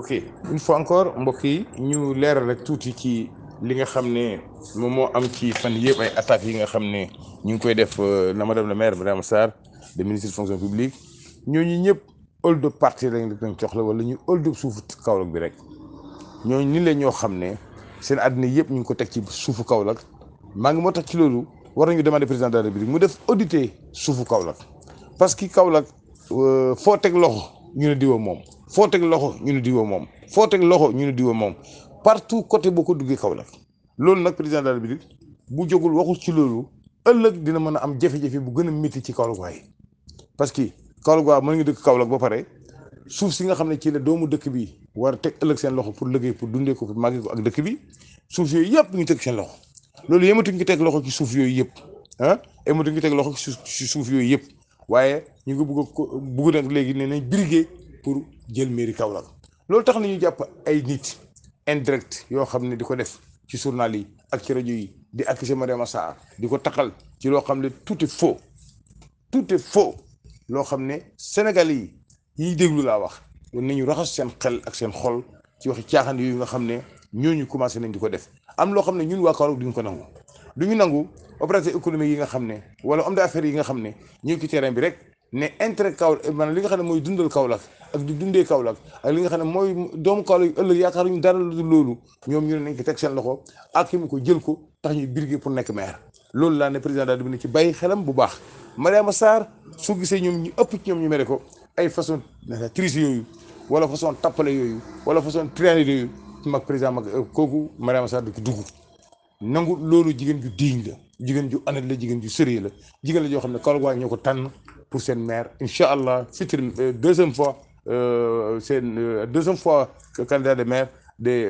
ok une fois encore mbokk yi ñu leeral rek tuuti ci li nga xam ne moom moo am ci fan yëpp ay attaques yi nga xam ne ñu ngi koy def na madame le maire Mariama Sarr de ministre de fonction publique ñooñu ñëpp hold up parti lañ lañ soxla wala ñu hold up suufu Kaolack bi rek ñooñu ni la ñoo xam ne seen àddina yëpp ñu ngi ko teg ci suufu Kaolack maa ngi moo tax ci loolu war nañu demander président de la république mu def auditer suufu Kaolack parce que Kaolack foo teg loxo ñu ne diwa moom foo teg loxo ñu ne diwa moom foo teg loxo ñu ne diwa moom partout côté boo ko duggee Kaolack loolu nag président de la république bu jógul waxul ci loolu ëllëg dina mën a am jafe-jafe bu gën a métti ci Kaolack waaye parce que Kaolack waa mën nga dëkk Kaolack ba pare suuf si nga xam ne ci la doomu dëkk bi war a teg ëllëg seen loxo pour liggéey pour dundee ko pour màggee ko ak dëkk bi suuf yooyu yëpp ñu teg seen loxo loolu yematuñ ngi teg loxo ci suuf yooyu yëpp ah yematuñ ngi teg loxo ci suuf yooyu yëpp waaye ñu ngi bugg ko bugg nag léegi ne nañ briguer pour jël mairie Kaolack loolu tax na ñu jàpp ay nit indirect yoo xam ne di ko def ci journal yi ak ci rajo yi di accuser Mariama Sarr di ko taxal ci loo xam ne tout est faux tout est faux loo xam ne Sénégalais yi yiy déglu laa wax war nañu raxas seen xel ak seen xol ci waxi caaxaan yooyu nga xam ne ñooñu commencé nañ di ko def am loo xam ne ñun waa Kaolack duñ ko nangu duñu nangu opérateur économique yi nga xam ne wala homme d'affaires yi nga xam ne ñu ngi ci terrain bi rek ne intérêt Kaolack maanaam li nga xam ne mooy dundal Kaolack ak di dundee Kaolack ak li nga xam ne mooy doomu Kaolack yu ëllëg yaakaaruñu dara lu loolu ñoom ñu ne nañ ko teg seen loxo ak ki mu ko jël ko tax ñuy birger pour nekk maire loolu laa ne président daal di ne ci bàyyi xelam bu baax Mariama Sarr su gisee ñoom ñu ëpp ci ñoom ñu mere ko ay façon triche yooyu wala façon tappale yooyu wala façon triande yooyu mag président mag kooku Mariama Sarr di ko dugg nangu loolu jigéen ju diiñ la jigéen ju honnête la jigéen ju sérieux la jigéen la joo xam ne Kaolack waa ñoo ko tànn pour seen maire incha allah futur deuxième fois seen deuxième fois candidat de maire de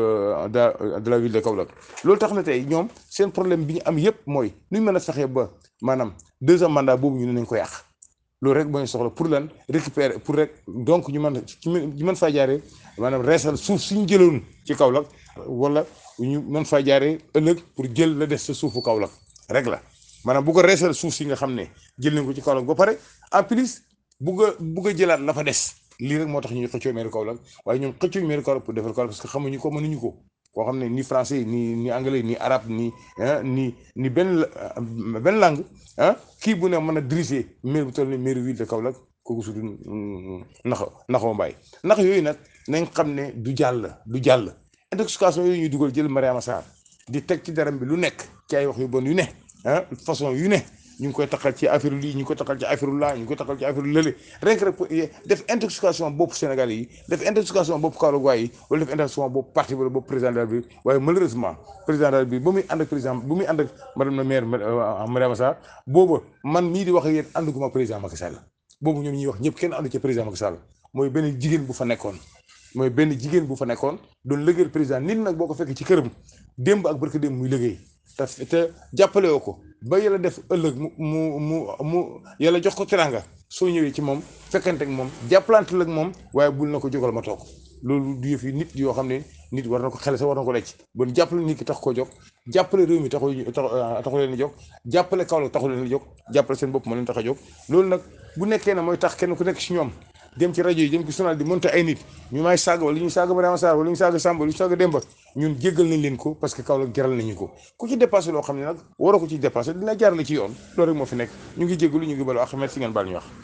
de la ville de Kaolack loolu tax na tey ñoom seen problème bi ñu am yëpp mooy nu ñu mën a fexee ba maanaam deuxième mandat boobu ñu ne nañ ko yàq loolu rek mooy soxla pour lan récupérer pour rek donc ñu mën ñu mën faa jaaree maanaam reesal suuf suñu jëloon ci Kaolack wala ñu mën faa jaaree ëllëg pour jël la des sa suufu Kaolack rek la maanaam bu ko reesal suuf si nga xam ne jël nañ ko ci Kaolack ba pare en plus bugg a bugg a jëlaat la fa des lii rek moo tax ñuy xëccoo meeru Kaolack waaye ñoom xëccoo meeru Kaolack pour defar Kaolack parce que xamuñu ko mënuñu ko koo xam ne ni français ni ni anglais ni arabe ni ni ni benn benn langue ah kii bu ne mën a diriger maire bu toll ni maire ville de Kaolack kooku su du nax naxoo mbaay nax yooyu nag nañ xam ne du jàll du jàll intoxication yooyu ñuy dugal jël Mariama Sarr di teg ci daram bi lu nekk ci ay wax yu bon yu ne ah façon yu ne ñu ngi koy taxal ci affaire lii ñu ngi koy taxal ci affaire laa ñu ngi koy taxal ci affaire lële rek rek def intoxication bopp Sénégal yi def intoxication bopp Kaolack yi wala def intoxication bopp parti wala bopp président de la République waaye malheureusement président de la République ba muy ànd ak président bu muy ànd ak madame la maire Mariama Sarr booba man mii di wax ak yéen ànduguma président Macky Sall boobu ñoom ñuy wax ñëpp kenn àndu ci président Macky Sall mooy benn jigéen bu fa nekkoon mooy benn jigéen bu fa nekkoon doon liggéeyal président nit nag boo ko fekk ci këram démb ak barka démb muy liggéey te te jàppale woo ko ba yàlla def ëllëg mu mu mu mu yàlla jox ko teranga soo ñëwee ci moom fekkante ak moom jàppalante ak moom waaye bul na ko jógal ma toog loolu du yëf yi nit yoo xam ne nit war na ko xele sa war na ko lecc bon jàppale nit ki tax koo jóg jàppale réew mi taxu taxu leen a jóg jàppale Kaolack taxu leen a jóg jàppale seen bopp moo leen tax a jóg loolu nag bu nekkee ne mooy tax kenn ku nekk ci ñoom dem ci rajo yi dem ci journal di monté ay nit ñu may saaga wala ñu saaga Mariama Sarr wala ñu saaga Samba wala ñu saaga Demba ñun jéggal nañ leen ko parce que Kaolack jaral nañu ko ku ci dépassé loo xam ne nag waroo ko ci dépassé dina jaarale ci yoon loolu rek moo fi nekk ñu ngi jéggalu ñu ngi balu ak merci ngeen baal ñu wax